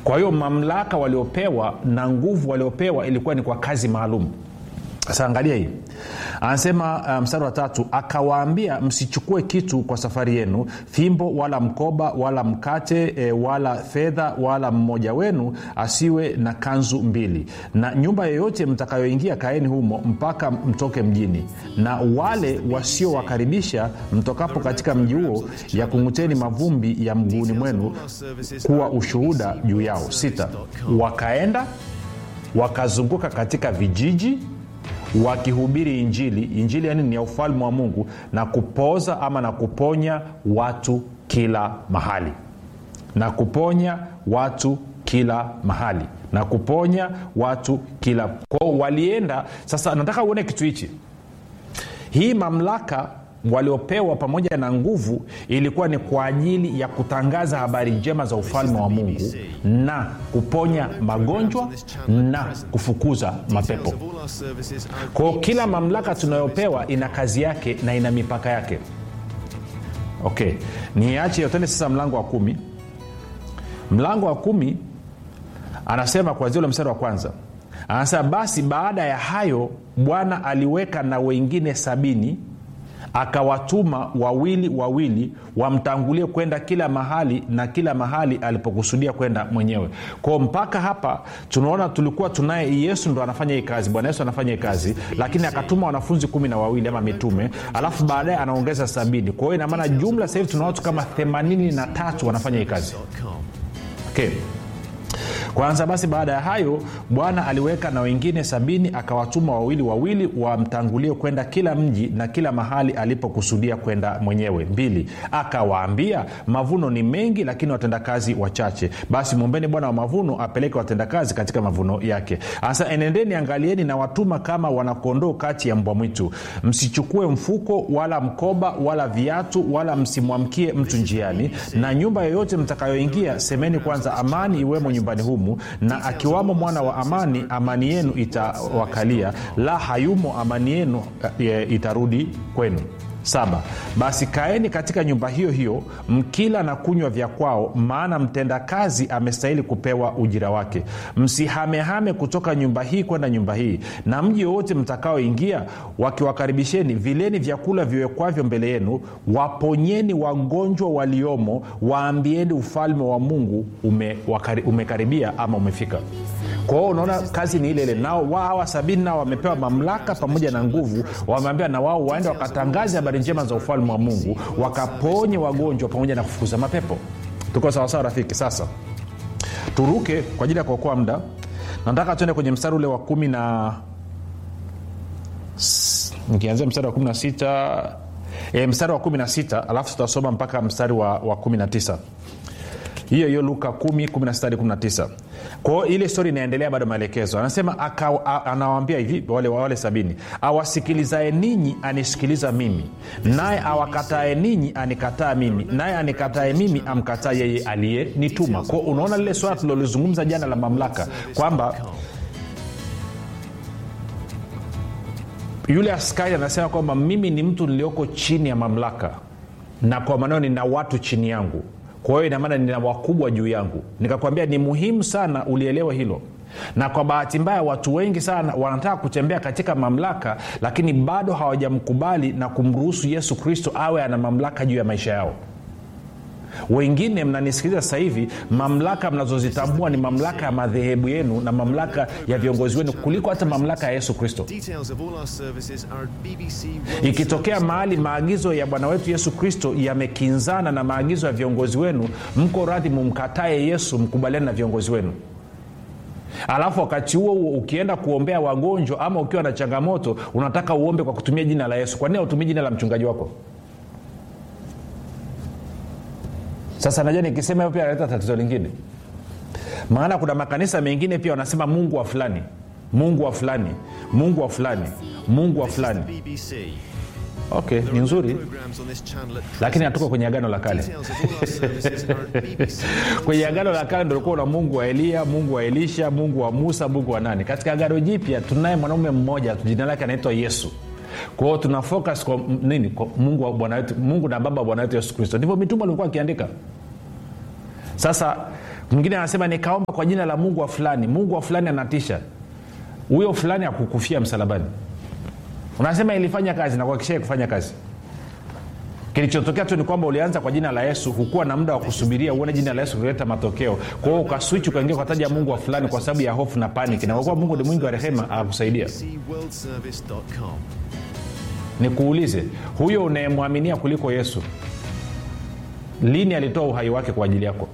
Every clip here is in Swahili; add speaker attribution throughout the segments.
Speaker 1: kwa hiyo mamlaka waliopewa na nguvu waliopewa ilikuwa ni kwa kazi maalum sasa angalia hii anasema uh, mstari wa tatu akawaambia msichukue kitu kwa safari yenu fimbo wala mkoba wala mkate e, wala fedha wala mmoja wenu asiwe na kanzu mbili na nyumba yoyote mtakayoingia kaeni humo mpaka mtoke mjini na wale wasiowakaribisha mtokapo katika mji huo yakung'uteni mavumbi ya mguuni mwenu kuwa ushuhuda juu yao sita wakaenda wakazunguka katika vijiji wakihubiri injili injili yani ni ya ufalme wa mungu na kupoza ama na kuponya watu kila mahali na kuponya watu kila mahali na kuponya watu kila kwao walienda sasa nataka uone kitu hichi hii mamlaka waliopewa pamoja na nguvu ilikuwa ni kwa ajili ya kutangaza habari njema za ufalme wa mungu na kuponya magonjwa na kufukuza mapepo kwao kila mamlaka tunayopewa ina kazi yake na ina mipaka yake okay niache yotende sasa mlango wa kumi mlango wa kumi anasema kwanzia ule mstari wa kwanza anasema basi baada ya hayo bwana aliweka na wengine sabini akawatuma wawili wawili wamtangulie kwenda kila mahali na kila mahali alipokusudia kwenda mwenyewe kwao mpaka hapa tunaona tulikuwa tunaye yesu ndo anafanya hii kazi bwana yesu anafanya hii kazi lakini akatuma wanafunzi kumi na wawili ama mitume alafu baadaye anaongeza sabini kwa hiyo inamaana jumla sasa hivi tuna watu kama themanini na tatu wanafanya hii kazi okay kwanza basi baada ya hayo bwana aliweka na wengine sabini akawatuma wawili wawili wamtangulie kwenda kila mji na kila mahali alipokusudia kwenda mwenyewe mbili akawaambia mavuno ni mengi lakini watendakazi wachache basi mwombeni bwana wa mavuno apeleke watendakazi katika mavuno yake sasa enendeni angalieni na watuma kama wanakondoo kati ya mbwa mwitu msichukue mfuko wala mkoba wala viatu wala msimwamkie mtu njiani na nyumba yoyote mtakayoingia semeni kwanza amani iwemo nyumbani humu na akiwamo mwana wa amani amani yenu itawakalia la hayumo amani yenu e, itarudi kwenu saba basi kaeni katika nyumba hiyo hiyo mkila na kunywa vya kwao maana mtendakazi amestahili kupewa ujira wake msihamehame kutoka nyumba hii kwenda nyumba hii na mji wowote mtakaoingia wakiwakaribisheni vileni vyakula viwekwavyo mbele yenu waponyeni wagonjwa waliomo waambieni ufalme wa mungu ume, wakari, umekaribia ama umefika kwa hiyo unaona kazi ni ile ile nao hawa sabini nao wamepewa mamlaka pamoja na nguvu wameambia na wao waende wakatangaze habari njema za ufalme wa mungu wakaponye wagonjwa pamoja na kufukuza mapepo tuko sawasawa rafiki sasa turuke kwa ajili ya kuokoa muda nataka tuende kwenye mstari ule wa kumi na nikianzia mstari wa kumi na sita e, mstari wa kumi na sita alafu tutasoma mpaka mstari wa, wa kumi na tisa hiyo hiyo luka 1 kwao ile stori inaendelea bado maelekezo anasema anawambia hivi wale, wale sabini awasikilizae ninyi anisikiliza mimi naye awakatae ninyi anikataa mimi naye anikatae mimi amkataa yeye aliyenituma kwao unaona lile swala tulilolizungumza jana la mamlaka kwamba yule askari anasema kwamba mimi ni mtu nilioko chini ya mamlaka na kwa maneo nina watu chini yangu kwa hiyo inamaana nina wakubwa juu yangu nikakwambia ni muhimu sana ulielewe hilo na kwa bahati mbaya watu wengi sana wanataka kutembea katika mamlaka lakini bado hawajamkubali na kumruhusu yesu kristo awe ana mamlaka juu ya maisha yao wengine mnanisikiliza sasa hivi mamlaka mnazozitambua ni mamlaka ya madhehebu yenu na mamlaka ya viongozi wenu kuliko hata mamlaka ya yesu kristo ikitokea mahali maagizo ya bwana wetu yesu kristo yamekinzana na maagizo ya viongozi wenu mko radhi mumkatae yesu mkubaliane na viongozi wenu alafu wakati huo huo ukienda kuombea wagonjwa ama ukiwa na changamoto unataka uombe kwa kutumia jina la yesu kwa nini hautumii jina la mchungaji wako sasa najua nikisema hiyo pia analeta tatizo lingine maana kuna makanisa mengine pia wanasema mungu wa fulani mungu wa fulani mungu wa fulani mungu wa fulani okay ni nzuri lakini hatuko kwenye agano la kale kwenye agano la kale ndolikuwa una mungu wa eliya mungu wa elisha mungu wa musa mungu wa nani katika agano jipya tunaye mwanaume mmoja jina lake anaitwa yesu kwao tuna focus kwa nini kwa mungu, wa bwana wetu, mungu na baba wa bwana wetu yesu kristo ndivyo mitume walikuwa akiandika sasa mwingine anasema nikaomba kwa jina la mungu wa fulani mungu wa fulani anatisha huyo fulani akukufia msalabani unasema ilifanya kazi na kuhakikisha kufanya kazi kilichotokea tu ni kwamba ulianza kwa jina la yesu hukuwa na muda wa kusubiria uone jina la yesu kuleta matokeo kwa hiyo ukaswichi ukaingia ukataja mungu wa fulani kwa sababu ya hofu na paniki na kwa kuwa mungu ni mwingi wa rehema akakusaidia
Speaker 2: bbcworldservice.com.
Speaker 1: nikuulize huyo unayemwaminia kuliko yesu lini alitoa uhai wake kwa ajili yako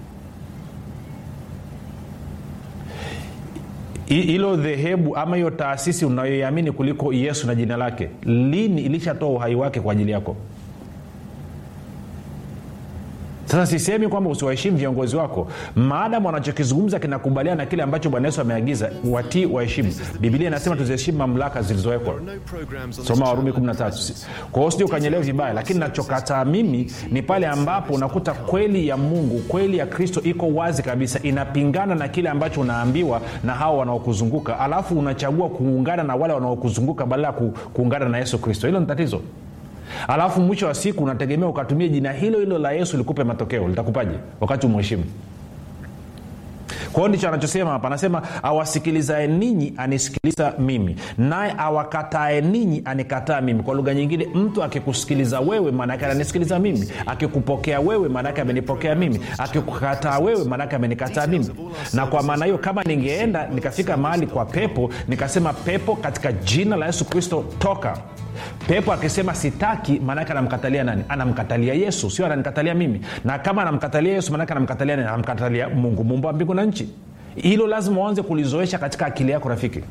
Speaker 1: Hi- hilo dhehebu ama hiyo taasisi unayoiamini kuliko yesu na jina lake lini ilishatoa uhai wake kwa ajili yako sasa sisemi kwamba usiwaheshimu viongozi wako maadamu wanachokizungumza kinakubaliana na kile ambacho bwana yesu ameagiza watii waheshimu bibilia inasema tuziheshimu mamlaka zilizowekwa
Speaker 2: There are no programs on
Speaker 1: soma
Speaker 2: this
Speaker 1: warumi
Speaker 2: channel
Speaker 1: 13 kwa hiyo sija ukanyelewa vibaya lakini nachokataa mimi ni pale ambapo unakuta kweli ya mungu kweli ya kristo iko wazi kabisa inapingana na kile ambacho unaambiwa na hao wanaokuzunguka alafu unachagua kuungana na wale wanaokuzunguka badala ya ku, kuungana na yesu kristo hilo ni tatizo alafu mwisho wa siku unategemea ukatumia jina hilo hilo la yesu likupe matokeo litakupaje wakati umheshimu kwa hiyo ndicho anachosema hapa anasema awasikilizae ninyi anisikiliza mimi naye awakatae ninyi anikataa mimi kwa lugha nyingine mtu akikusikiliza wewe maanaake ananisikiliza mimi akikupokea wewe maanaake amenipokea mimi akikukataa wewe maanaake amenikataa mimi na kwa maana hiyo kama ningeenda nikafika mahali kwa pepo nikasema pepo katika jina la yesu kristo toka pepo akisema sitaki maanake anamkatalia nani anamkatalia yesu sio ananikatalia mimi na kama anamkatalia yesu maanake anamkatalia nani anamkatalia mungu muumba wa mbingu na nchi hilo lazima uanze kulizoesha katika akili yako rafiki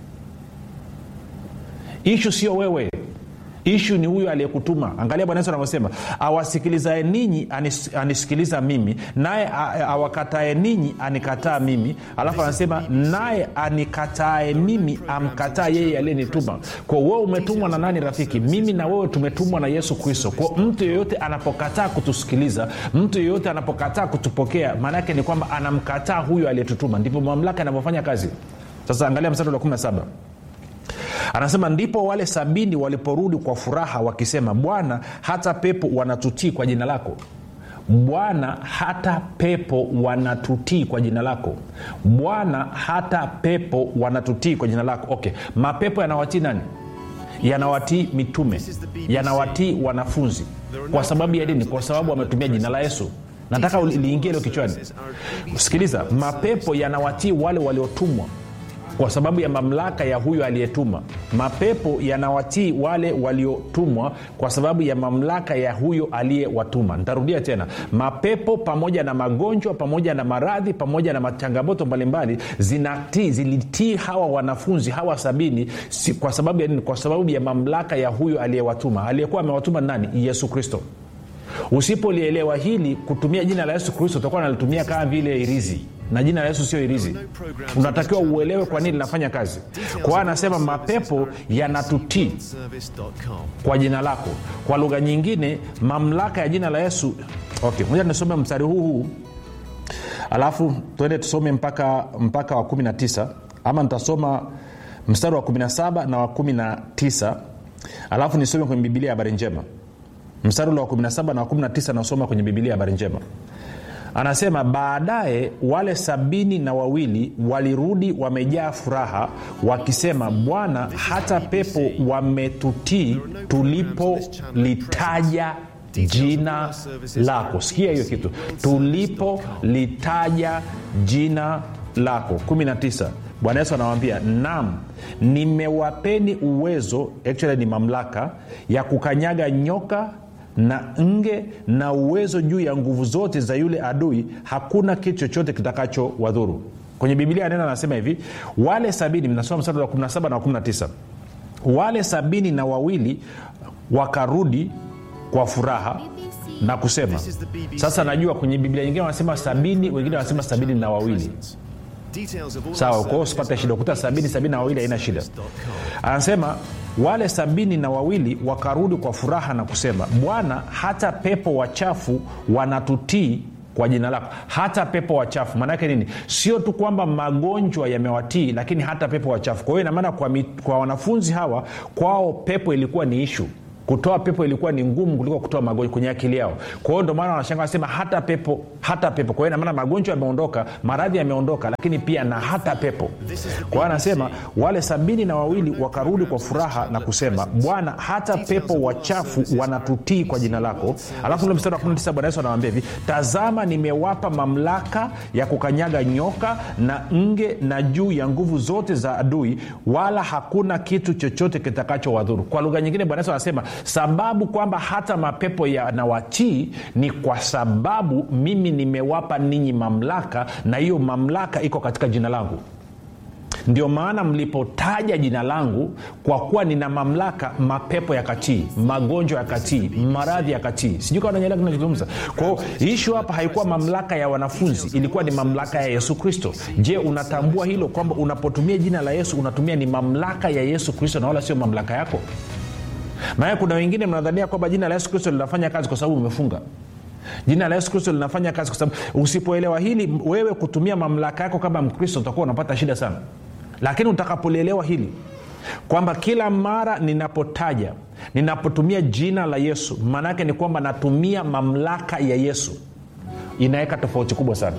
Speaker 1: ishu sio wewe ishu ni huyo aliyekutuma angalia bwana yesu anavyosema awasikilizae ninyi anis, anisikiliza mimi naye a- awakatae ninyi anikataa mimi alafu anasema naye anikatae mimi amkataa yeye aliyenituma kwa wewe umetumwa na nani rafiki mimi na wewe tumetumwa na yesu kristo kwa mtu yeyote anapokataa kutusikiliza mtu yeyote anapokataa kutupokea maana yake ni kwamba anamkataa huyo aliyetutuma ndivyo mamlaka inavyofanya kazi sasa angalia mstari wa 17 anasema ndipo wale sabini waliporudi kwa furaha wakisema bwana hata pepo wanatutii kwa jina lako bwana hata pepo wanatutii kwa jina lako bwana hata pepo wanatutii kwa jina lako okay mapepo yanawatii nani yanawatii mitume yanawatii wanafunzi kwa sababu ya dini kwa sababu wametumia jina la yesu nataka uli- liingie hilo kichwani sikiliza mapepo yanawatii wale waliotumwa kwa sababu ya mamlaka ya huyo aliyetuma mapepo yanawatii wale waliotumwa kwa sababu ya mamlaka ya huyo aliyewatuma nitarudia tena mapepo pamoja na magonjwa pamoja na maradhi pamoja na machangamoto mbalimbali zinatii zilitii hawa wanafunzi hawa sabini si, kwa sababu ya nini kwa sababu ya mamlaka ya huyo aliyewatuma aliyekuwa amewatuma nani yesu kristo usipolielewa hili kutumia jina la yesu kristo utakuwa nalitumia kama vile irizi na jina la yesu sio irizi unatakiwa uelewe kwa nini linafanya kazi kwa hiyo anasema mapepo yanatutii
Speaker 2: service.com.
Speaker 1: kwa jina lako kwa lugha nyingine mamlaka ya jina la yesu okay moja nisome mstari huu huu alafu tuende tusome mpaka mpaka wa 19 ama nitasoma mstari wa 17 na wa 19 alafu nisome kwenye bibilia ya habari njema mstari ule wa 17 na wa 19 nasoma kwenye bibilia ya habari njema anasema baadaye wale sabini na wawili walirudi wamejaa furaha wakisema bwana hata pepo wametutii tulipolitaja jina lako sikia hiyo kitu tulipolitaja jina lako 19 bwana yesu anawambia nam nimewapeni uwezo actually ni mamlaka ya kukanyaga nyoka na nge na uwezo juu ya nguvu zote za yule adui hakuna kitu chochote kitakacho wadhuru kwenye biblia neno anasema hivi wale sabini mnasoma mstari wa 17 na wa 19 wale sabini na wawili wakarudi kwa furaha na kusema sasa najua kwenye biblia nyingine wanasema sabini wengine wanasema sabini na wawili
Speaker 2: Details of all
Speaker 1: sawa
Speaker 2: our
Speaker 1: kwa hiyo usipate shida ukuta sabini sabini na wawili haina shida anasema wale sabini na wawili wakarudi kwa furaha na kusema bwana hata pepo wachafu wanatutii kwa jina lako hata pepo wachafu maanaake nini sio tu kwamba magonjwa yamewatii lakini hata pepo wachafu kwa hiyo inamaana kwa, mi- kwa wanafunzi hawa kwao pepo ilikuwa ni ishu kutoa pepo ilikuwa ni ngumu kuliko kutoa magonjwa kwenye akili yao kwa hiyo ndio maana wanashanga wanasema hata pepo hata pepo kwa hiyo inamaana magonjwa yameondoka maradhi yameondoka lakini pia na hata pepo kwa hiyo anasema wale sabini na wawili wakarudi kwa furaha na kusema bwana hata pepo wachafu wanatutii kwa jina lako alafu ule mstari wa 19 bwana yesu anawambia hivi tazama nimewapa mamlaka ya kukanyaga nyoka na nge na juu ya nguvu zote za adui wala hakuna kitu chochote kitakachowadhuru kwa lugha nyingine bwana yesu anasema sababu kwamba hata mapepo yanawatii ni kwa sababu mimi nimewapa ninyi mamlaka na hiyo mamlaka iko katika jina langu ndio maana mlipotaja jina langu kwa kuwa nina mamlaka mapepo yakatii magonjwa yakatii maradhi yakatii sijui kawa nanyelea kinachozungumza kwao ishu hapa haikuwa mamlaka ya wanafunzi ilikuwa ni mamlaka ya yesu kristo je unatambua hilo kwamba unapotumia jina la yesu unatumia ni mamlaka ya yesu kristo na wala sio mamlaka yako maana kuna wengine mnadhania kwamba jina la yesu kristo linafanya kazi kwa sababu umefunga jina la yesu kristo linafanya kazi kwa sababu usipoelewa hili wewe kutumia mamlaka yako kama mkristo utakuwa unapata shida sana lakini utakapolielewa hili kwamba kila mara ninapotaja ninapotumia jina la yesu maana yake ni kwamba natumia mamlaka ya yesu inaweka tofauti kubwa sana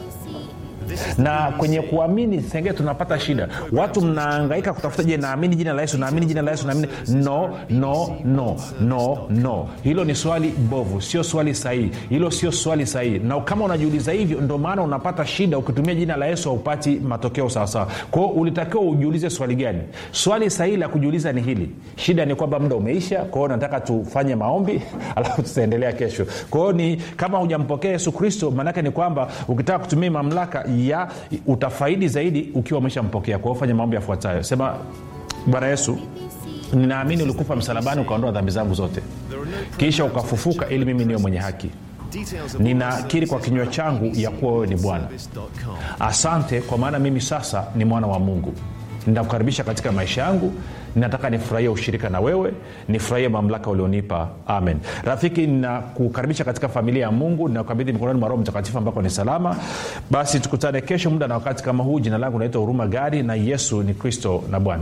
Speaker 1: na kwenye kuamini sengee tunapata shida watu mnaangaika kutafuta je naamini jina la yesu naamini jina la yesu naamini no no no no no hilo ni swali bovu sio swali sahihi hilo sio swali sahihi na kama unajiuliza hivyo ndo maana unapata shida ukitumia jina la yesu haupati matokeo sawasawa kwao ulitakiwa ujiulize swali gani swali sahihi la kujiuliza ni hili shida ni kwamba muda umeisha kwao nataka tufanye maombi alafu tutaendelea kesho kwao ni kama hujampokea yesu kristo maanake ni kwamba ukitaka kutumia mamlaka ya utafaidi zaidi ukiwa umeshampokea kwa hiyo fanya maombi yafuatayo sema bwana yesu ninaamini ulikufa msalabani ukaondoa dhambi zangu zote kisha ukafufuka ili mimi niwe mwenye haki
Speaker 2: Details of
Speaker 1: ninakiri kwa kinywa changu ya kuwa wewe ni bwana
Speaker 2: service.com.
Speaker 1: asante kwa maana mimi sasa ni mwana wa mungu ninakukaribisha katika maisha yangu ninataka nifurahie ushirika na wewe nifurahie mamlaka ulionipa amen rafiki ninakukaribisha katika familia ya mungu ninakukabidhi mikononi mwa roho mtakatifu ambako ni salama basi tukutane kesho muda na wakati kama huu jina langu naitwa huruma gari na yesu ni kristo na bwana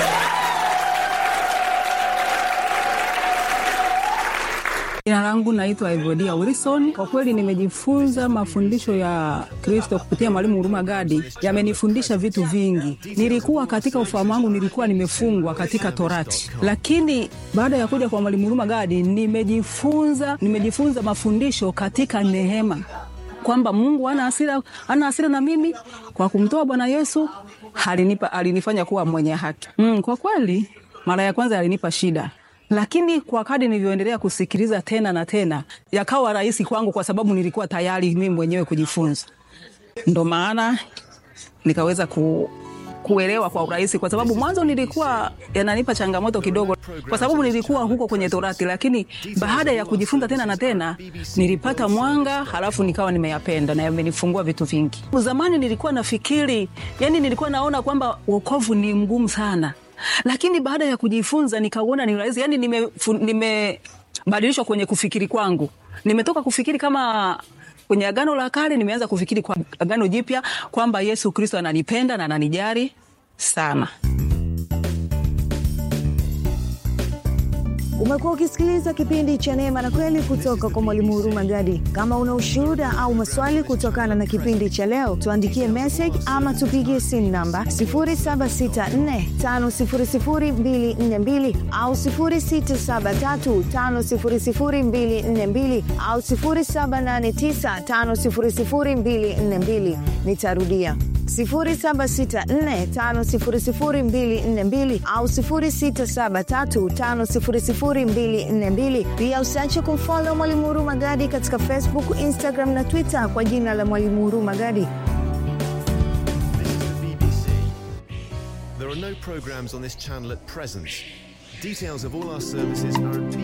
Speaker 3: jina langu naitwa evodia wilson kwa kweli nimejifunza mafundisho ya kristo kupitia mwalimu huruma gadi yamenifundisha vitu vingi nilikuwa katika ufahamu wangu nilikuwa nimefungwa katika torati lakini baada ya kuja kwa mwalimu huruma gadi nimejifunza nimejifunza mafundisho katika neema kwamba mungu ana hasira ana hasira na mimi kwa kumtoa bwana yesu alinipa alinifanya kuwa mwenye haki mm, kwa kweli mara ya kwanza alinipa shida lakini kwa kadi nilivyoendelea kusikiliza tena na tena yakawa rahisi kwangu kwa sababu nilikuwa tayari mimi mwenyewe kujifunza ndo maana nikaweza ku, kuelewa kwa urahisi kwa sababu mwanzo nilikuwa yananipa changamoto kidogo kwa sababu nilikuwa huko kwenye torati lakini baada ya kujifunza tena na tena nilipata mwanga halafu nikawa nimeyapenda na yamenifungua vitu vingi zamani nilikuwa nafikiri yani nilikuwa naona kwamba wokovu ni mgumu sana lakini baada ya kujifunza nikauona ni rahisi yani nimebadilishwa nime badilishwa kwenye kufikiri kwangu nimetoka kufikiri kama kwenye agano la kale nimeanza kufikiri kwa agano jipya kwamba yesu kristo ananipenda na ananijari sana
Speaker 4: Umekuwa ukisikiliza kipindi cha Neema na Kweli kutoka kwa Mwalimu Huruma Gadi. Kama una ushuhuda au maswali kutokana na kipindi cha leo, tuandikie message ama tupigie simu namba 0764500242 au 0673500242 au 0789500242. Nitarudia 0764500242 au 0673500242. Pia usiache kumfollow Mwalimu Huruma Gadi katika Facebook, Instagram na Twitter kwa jina la Mwalimu Huruma Gadi.
Speaker 2: This is the BBC. There are no programs on this channel at present. Details of all our services are at